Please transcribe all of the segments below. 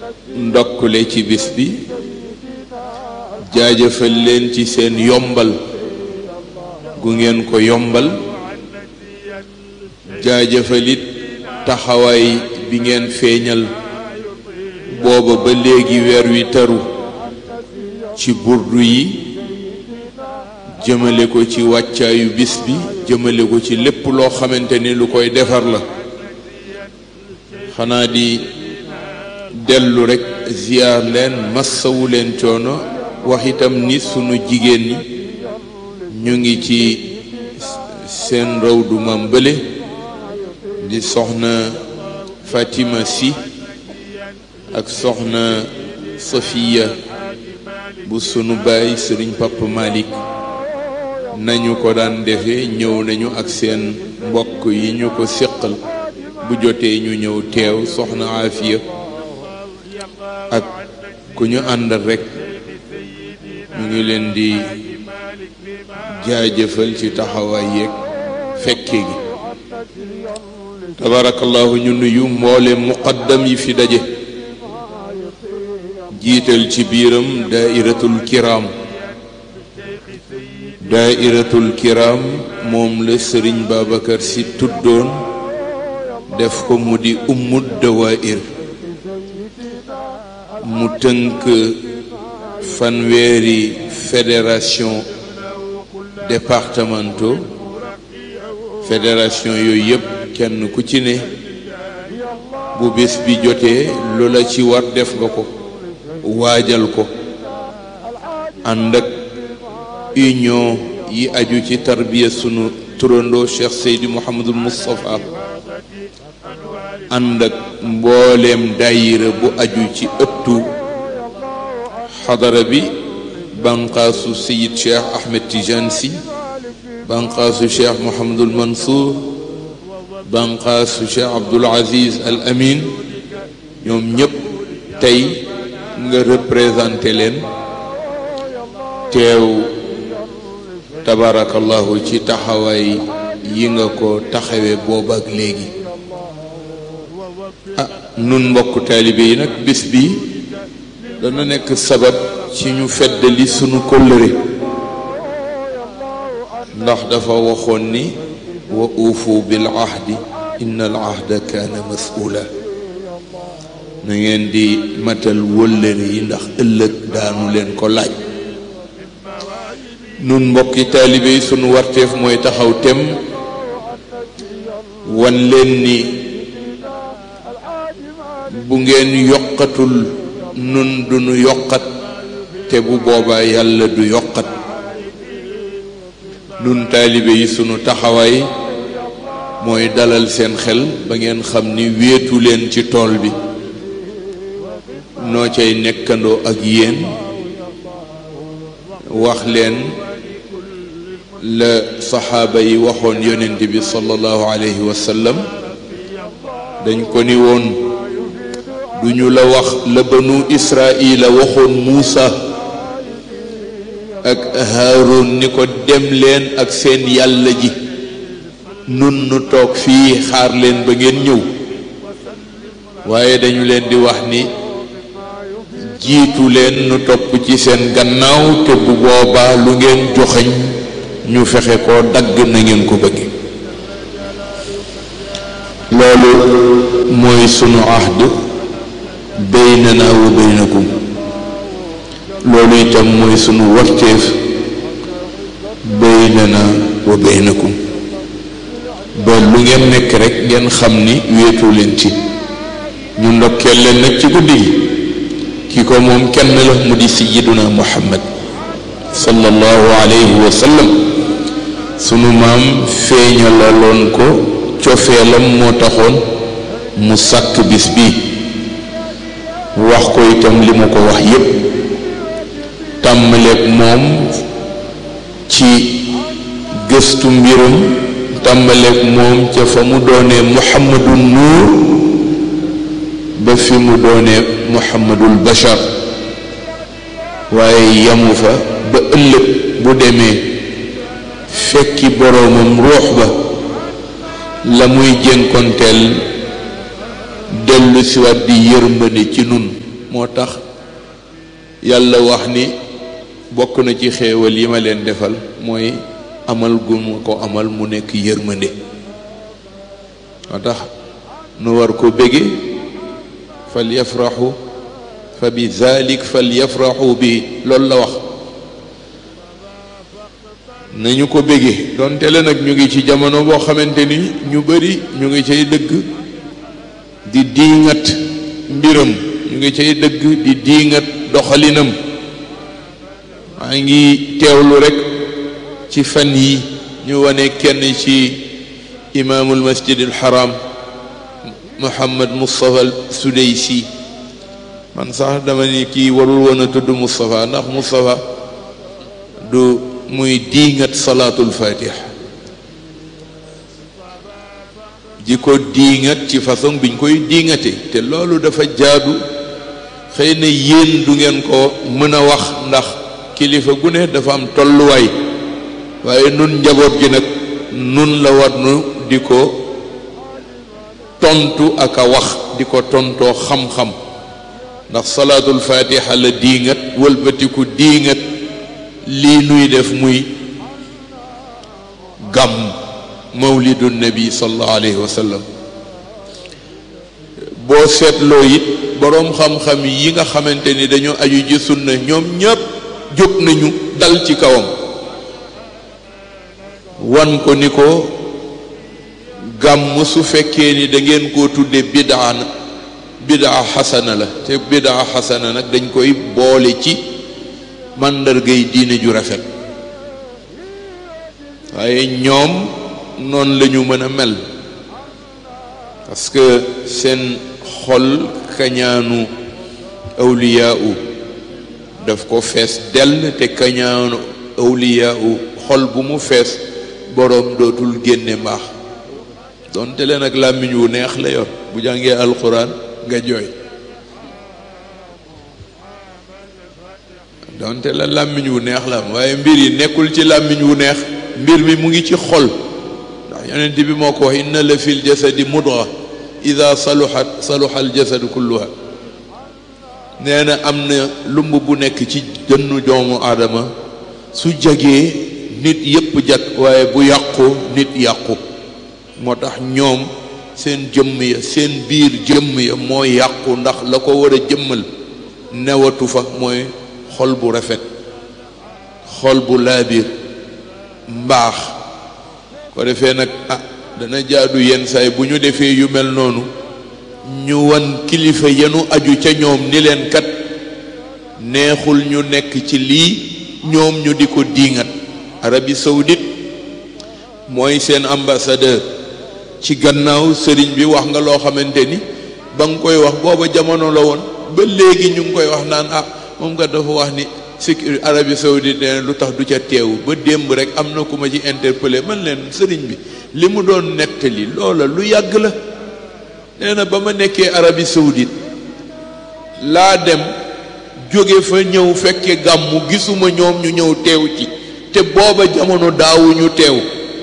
ndokkule ci bis bi jaajëfal leen ci seen yombal gu ngeen ko yombal jaajëfalit taxawaay bi ngeen feeñal booba ba léegi weer wi taru ci burdu yi jëmale ko ci wàccaayu bis bi jëmale ko ci lépp loo xamante ni lu koy defar la xanaa di dellu rekk ziyaar leen massawu leen coono wax itam ni sunu jigéen ñi ñu ngi ci seen raw du mam bële di soxna Fatima si ak soxna Safiya bu sunu baay sëriñ Papa Malick nañu ko daan defee ñëw nañu ak seen mbokk yi ñu ko séqal bu jotee ñu ñëw teew soxna Afiya ak ku ñu àndal rekk ñu ngi leen di jaajëfal ci taxawaay yeeg fekke gi tabarakallahu ñu nuyu mboole muqaddam yi fi daje jiital ci biiram daairatul kiram daairatul kiram moom la sëriñ Babacar si tuddoon def ko mu di ummud dawair mu tënk fanweeri fédération départementaux fédération yooyu yëpp kenn ku ci ne bu bés bi jotee lu la ci war def nga ko waajal ko ànd ak union yi aju ci tarbiya sunu turandoo Cheikh Seydi Mouhamadul Moustapha ànd ak mbooleem daayira bu aju ci ëttu xadara bi banqaasu Seyid Cheikh Ahmed Tidiane Sy banqaasu Cheikh Mouhamadul Mansour banqaasu Cheikh Abdoul Aziz Al Amin ñoom ñëpp tey nga représenté leen teew tabarakallahu ci taxawaay yi nga ko taxawee booba ak léegi ah nun mbokk taalibe yi nag bis bi dana nekk sabab ci ñu feddali sunu kóllëre ndax dafa waxoon ni wa uufu bil ahdi inna al ahda kaana mas'uula na ngeen di matal wóllëre yi ndax ëllëg daanu leen ko laaj nun mbokki taalibe yi sunu warteef mooy taxaw tem wan leen ni bu ngeen yokkatul nun duñu yokkat te bu boobaa yàlla du yokkat nun taalibe yi sunu taxawaay mooy dalal seen xel ba ngeen xam ni wéetu leen ci tool bi noo cay nekkandoo ak yéen wax leen la saxaaba yi waxoon yonent bi sallallahu alayhi wa sallam dañ ko ni woon duñu la wax la banu israila waxoon muusa ak haarun ni ko dem leen ak seen yàlla ji nun nu toog fii xaar leen ba ngeen ñëw waaye dañu leen di wax ni jiitu leen nu topp ci seen gannaaw te bu boobaa lu ngeen joxañ ñu fexe koo dagg na ngeen ko bëgge loolu mooy sunu ahd baynana wa baynakum loolu itam mooy sunu warteef baynana wa baynakum ba lu ngeen nekk rek ngeen xam ni wéetu leen ci ñu ndokkeel leen nag ci guddi gi ki ko moom kenn la mu di sayyiduna muhammad sallallahu alayhi wa sallam sunu maam feeñalaloon ko cofeelam moo taxoon mu sàkk bis bi wax ko itam li mu ko wax yépp tàmbaleeg moom ci gëstu mbiram tàmbaleeg moom ca fa mu doonee muhammadu nuur ba fi mu doonee muhammadul bashar waaye yamu fa ba ëllëg bu demee fekki boroomam ruux ba la muy jënkonteel dellu siwaat di yërmande ci nun moo tax yàlla wax ni bokk na ci xéewal yi ma leen defal mooy amal gu ma ko amal mu nekk yërmande moo tax nu war ko bége fal yafraxu fa bi zalik fal yafraxu bi loolu la wax nañu ko bége donte la nag ñu ngi ci jamono boo xamante ni ñu bari ñu ngi cay dëgg di diingat mbiram ñu ngi cay dëgg di diingat doxalinam maa ngi teewlu rekk ci fan yi ñu wane kenn ci imaamul masjidil haram Muhammad Moustapha Sudaysi man sax dama ni kii warul woon a tudd Moustapha ndax Moustapha du muy diingat salaatul fatih ji ko diingat ci façon biñ koy diingate te loolu dafa jaadu xëy na yéen du ngeen ko mën a wax ndax kilifa gu ne dafa am tolluwaay waaye nun njaboot gi nag nun la war nu di ko tontu ak a wax di ko tontoo xam-xam ndax salaatul fatiha la diingat wëlbatiku diingat lii nuy def muy gàmm mawlidu nabi sallallahu alayhi wa sallam boo seetloo it boroom xam-xam yi nga xamante ni dañoo aju ji sunna ñoom ñépp jóg nañu dal ci kawam wan ko ni ko gàmm su fekkee ni da ngeen koo tudde bidaa na bidaa xasana la te bidaa xasana nag dañ koy boole ci màndargay diine ju rafet waaye ñoom noonu la ñu mën a mel parce que seen xol kañaanu awliyaa u daf ko fees dell te kañaanu awliyaa u xol bu mu fees boroom dootul génne mbaax donte leen ak làmmiñ wu neex la yor bu jàngee alxuraan nga jooy donte la làmmiñ wu neex la am waaye mbir yi nekkul ci làmmiñ wu neex mbir mi mu ngi ci xol ndax yonent bi moo ko wax inna la fil jasadi mudra ida saluhat saluha al jasadu kulluha nee na am na lumb bu nekk ci dënnu doomu aadama su jagee nit yépp jag waaye bu yàqu nit yàqu moo tax ñoom seen jëmm ya seen biir jëmm ya moo yàqu ndax la ko war a jëmmal newatu fa mooy xol bu rafet xol bu laabiir mbaax ko defee nag ah dana jaadu yenn saay bu ñu defee yu mel noonu ñu wan kilifa yenu aju ca ñoom ni leen kat neexul ñu nekk ci lii ñoom ñu di ko diingat Arabie Saoudite mooy seen ambassadeur ci gannaaw sëriñ bi wax nga loo xamante ni ba nga koy wax booba jamono la woon ba léegi ñu ngi koy wax naan ah moom nga dafa wax ni sécurité Arabie Saoudite nee lu tax du ca teew ba démb rek am na ku ma ci interpellé man leen sëriñ bi li mu doon nettali loola lu yàgg la nee na ba ma nekkee Arabie Saoudite laa dem jóge fa ñëw fekke gàmmu gisuma ñoom ñu ñëw teew ci te booba jamono daawuñu teew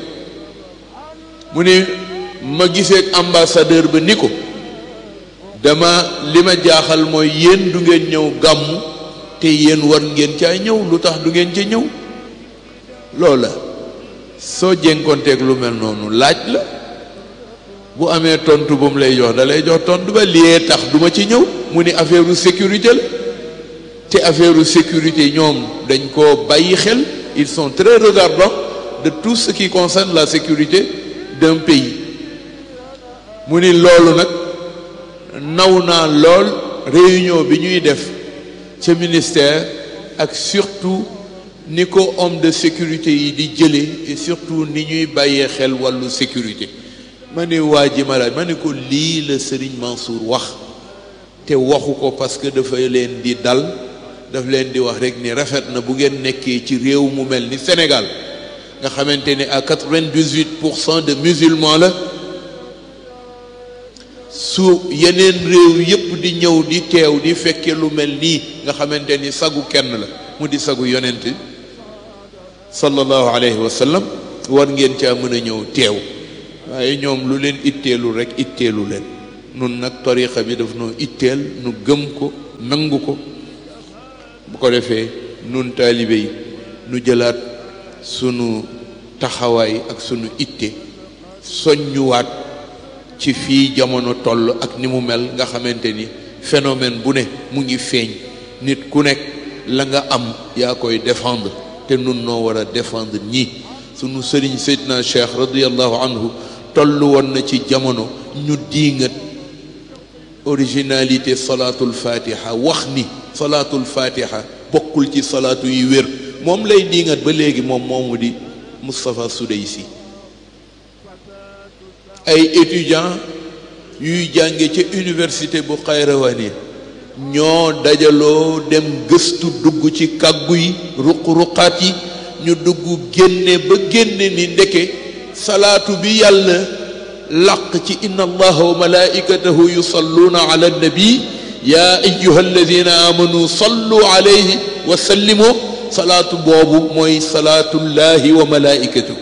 mu ni ma gisee ambassadeur ba ni ko dama li ma jaaxal mooy yéen du ngeen ñëw gàmmu te yéen war ngeen caa ñëw lu tax du ngeen ca ñëw loola soo jénkonteeg lu mel noonu laaj la bu amee tontu bu mu lay jox da lay jox tontu ba lii tax duma ci ñëw mu ni affaire sécurité la te affaire sécurité ñoom dañ koo bàyyi xel ils sont très regardants de tout ce qui concerne la sécurité d'un pays mu ni loolu nag naw naa lool réunion bi ñuy def ca ministère ak surtout ni ko homme de sécurité yi di jëlee et surtout ni ñuy bàyyee xel wàllu sécurité ma ne waa ji ma laaj ma ne ko lii la Serigne Mansour wax te waxu ko parce que dafa leen di dal daf leen di wax rek ni rafet na bu ngeen nekkee ci réew mu mel ni Sénégal nga xamante ne à quatre-vingt-dix-huit pour cent de musulmans la su yeneen réew yépp di ñëw di teew di fekke lu mel nii nga xamante ni sagu kenn la mu di sagu yonent sallallahu alayhi wa sallam war ngeen caa mën a ñëw teew waaye ñoom lu leen itteelu rek itteelu leen nun nag tariqa bi daf noo itteel nu gëm ko nangu ko bu ko defee nun taalibe yi nu jëlaat sunu taxawaay ak sunu itte soññuwaat ci fii jamono toll ak ni mu mel nga xamante ni phénomène bu ne mu ngi feeñ nit ku nekk la nga am yaa koy défendre te nun noo war a défendre ñii sunu sëriñ Seydina Cheikh radiallahu anhu toll woon na ci jamono ñu diingat originalité salaatul fatiha wax ni salaatul fatiha bokkul ci salaatu yi wér moom lay diingat ba léegi moom moomu di Moustapha Soudeysi ay étudiants yuy jànge ca université bu Xayrawani ñoo dajaloo dem gëstu dugg ci kàggu yi ruq-ruqaat yi ñu dugg génne ba génne ni ndeke salaatu bi yàlla làq ci inna allaha wa malaikatahu yusalluuna ala nabi yaa ayuha alladina amanu sallu alayhi wa sallimu salaatu boobu mooy salaatullahi wa malaikatahu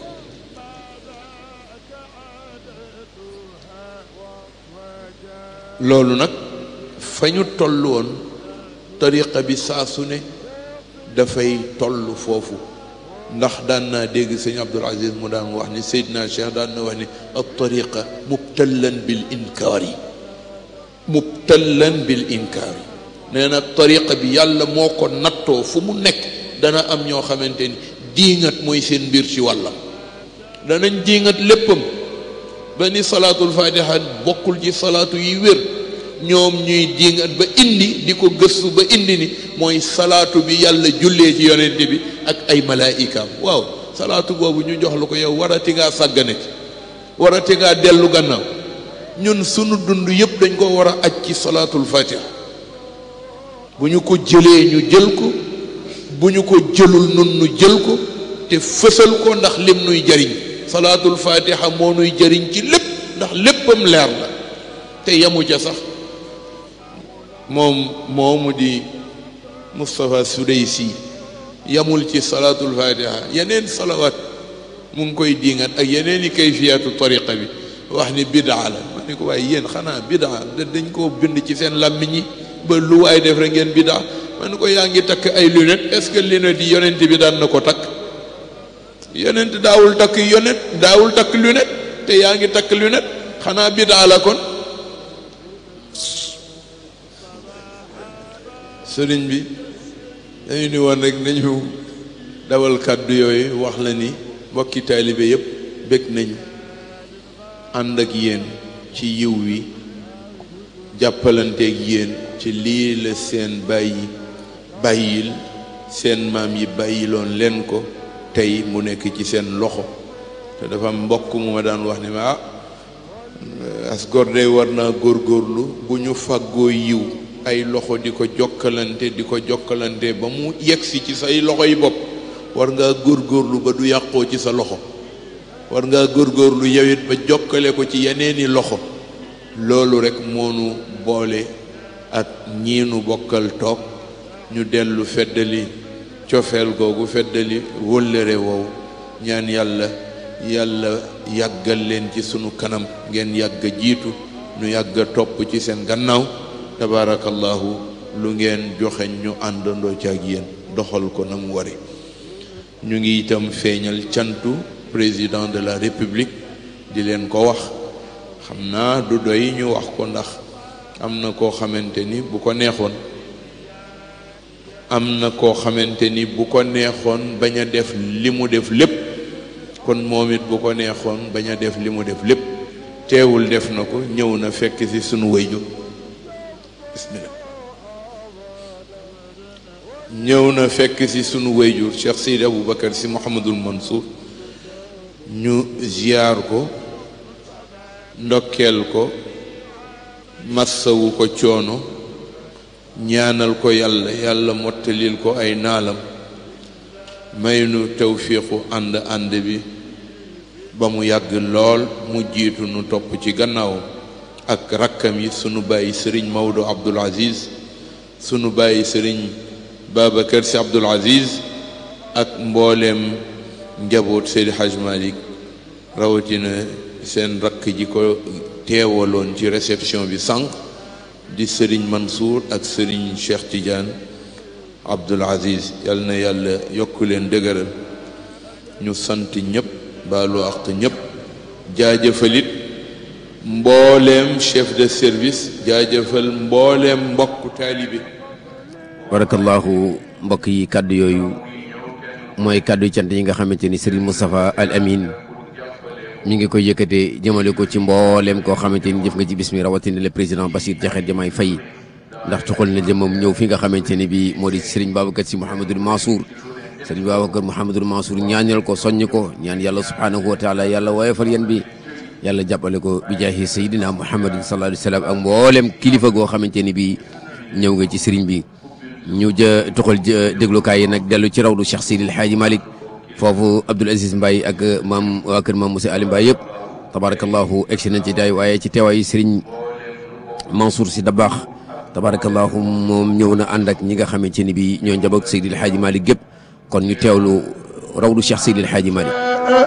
loolu nag fa ñu toll woon tariqa bi saa su ne dafay toll foofu ndax daan naa dégg sëñ Abdul Aziz mu daan wax ni Seydina Cheikh daan na wax ni al tariqa mubtallan bil inkaari mubtallan bil inkaari nee na tariqa bi yàlla moo ko nattoo fu mu nekk dana am ñoo xamante ni diingat mooy seen mbir ci wàllam danañ diingat léppam ba ni salaatul fatiha bokkul ci salaatu yi wér ñoom ñuy diingat ba indi di ko gëstu ba indi ni mooy salaatu bi yàlla jullee ci yonent bi ak ay malaayikaam waaw salaatu boobu ñu jox la ko yow warati ngaa sàggane ci warati ngaa dellu gannaaw ñun sunu dund yépp dañ ko war a aj ci salaatul fatiha bu ñu ko jëlee ñu jël ko bu ñu ko jëlul nun nu jël ko te fësal ko ndax lim nuy jariñ salaatul fatiha moo nuy jëriñ ci lépp ndax léppam leer la te yamu ca sax moom moomu di Moustapha Soudeysi yamul ci salaatul fatiha yeneen salawaat mu ngi koy diingat ak yeneen i kayfiyaatu tariqa bi wax ni bidaa la ma ne ko waaye yéen xanaa bidaa dañ koo bind ci seen làmmiñ yi ba lu waay def rek ngeen bidaa ma ne ko yaa ngi takk ay lunettes est-ce que lunettes yi yonent bi daan na ko takk yonent daawul takk yonent daawul takk lunette te yaa ngi takk lunette xanaa bidaa la kon sëriñ bi dañu ni woon rek nañu dawal kàddu yooyu wax la ni mbokki taalibe yépp bég nañu ànd ak yéen ci yiw wi jàppalanteeg yéen ci lii la seen bàyyi bàyyil seen maam yi bàyyiloon leen ko tey mu nekk ci seen loxo te dafa mbokk mu ma daan wax ni ma ah as góor day war naa góorgóorlu bu ñu fàggoo yiw ay loxo di ko jokkalante di ko jokkalante ba mu yegsi ci say loxo yi bopp war ngaa góorgóorlu ba du yàqoo ci sa loxo war ngaa góorgóorlu yowit ba jokkale ko ci yeneeni loxo loolu rek moonu boole ak ñiinu bokkal toog ñu dellu feddali cofeel googu feddali wóllëre woowu ñaan yàlla yàlla yàggal leen ci sunu kanam ngeen yàgg jiitu nu yàgg topp ci seen gannaaw tabaarakallahu lu ngeen joxe ñu àndandoo ci ak yéen doxal ko na mu wari ñu ngi itam feeñal cantu président de la république di leen ko wax xam naa du doy ñu wax ko ndax am na koo xamante ni bu ko neexoon am na koo xamante ni bu ko neexoon bañ a def li mu def lépp kon moom it bu ko neexoon bañ a def li mu def lépp teewul def na ko ñëw na fekk ci sunu wayju bismillah ñëw na fekk ci sunu wayjur Cheikh Seydi Aboubacar si Mouhamadul Mansour ñu ziyaar ko ndokkeel ko massawu ko coono ñaanal ko yàlla yàlla mottalil ko ay naalam may nu tawfiixu ànd ànd bi ba mu yàgg lool mu jiitu nu topp ci gannaawam ak rakkam yi sunu bàyyi sëriñ Maodo Abdoul Aziz sunu bàyyi sëriñ Babacar si Abdoul Aziz ak mbooleem njaboot Seydi Haj Malick rawatina seen rakk ji ko teewaloon ci réception bi sànq di sëriñ Mansour ak sëriñ Cheikh Tidiane Abdoul Aziz yal na yàlla yokk leen dëgëral ñu sant ñëpp baalu àq ñëpp jaajëfalit mbooleem chef de service jaajëfal mbooleem mbokku taalibe barakallahu mbokk yi kàddu yooyu mooy kàddu cant yi nga xamante ni Serigne Moustapha Al Amin mi ngi koy yëkkatee jëmale ko ci mbooleem koo xamante ni jëf nga ci bis mi rawatina le président Bassirou Diakhaté Diomaye Faye ndax tuxal na jëmam ñëw fi nga xamante ni bii moo di Serigne Babacar Sy Mouhamadul Mansour Serigne Babacar Mouhamadul Mansour ñaanal ko soññ ko ñaan yàlla subhanahu wa taala yàlla woyofal yan bi yàlla jàppale ko bi jaahi Seydina Muhammadin sallallahu alayhi wa sallam ak mbooleem kilifa goo xamante ni bii ñëw nga ci Serigne bi ñu jë tuxal déglukaay yi nag dellu ci rawdu Cheikh Seydil Hadji Malick foofu Abdoul Aziz Mbaye ak maam waa kër maam Moussa Ali Mbaye yëpp tabarakallahu egsi nañ ci daay waaye ci teewaayu Serigne Mansour Sy Dabakh tabarakallahu moom ñëw na ànd ak ñi nga xamante ni bi ñoo njaboot Seydil Hadji Malick gépp kon ñu teewlu rawdu Cheikh Seydil Hadji Malick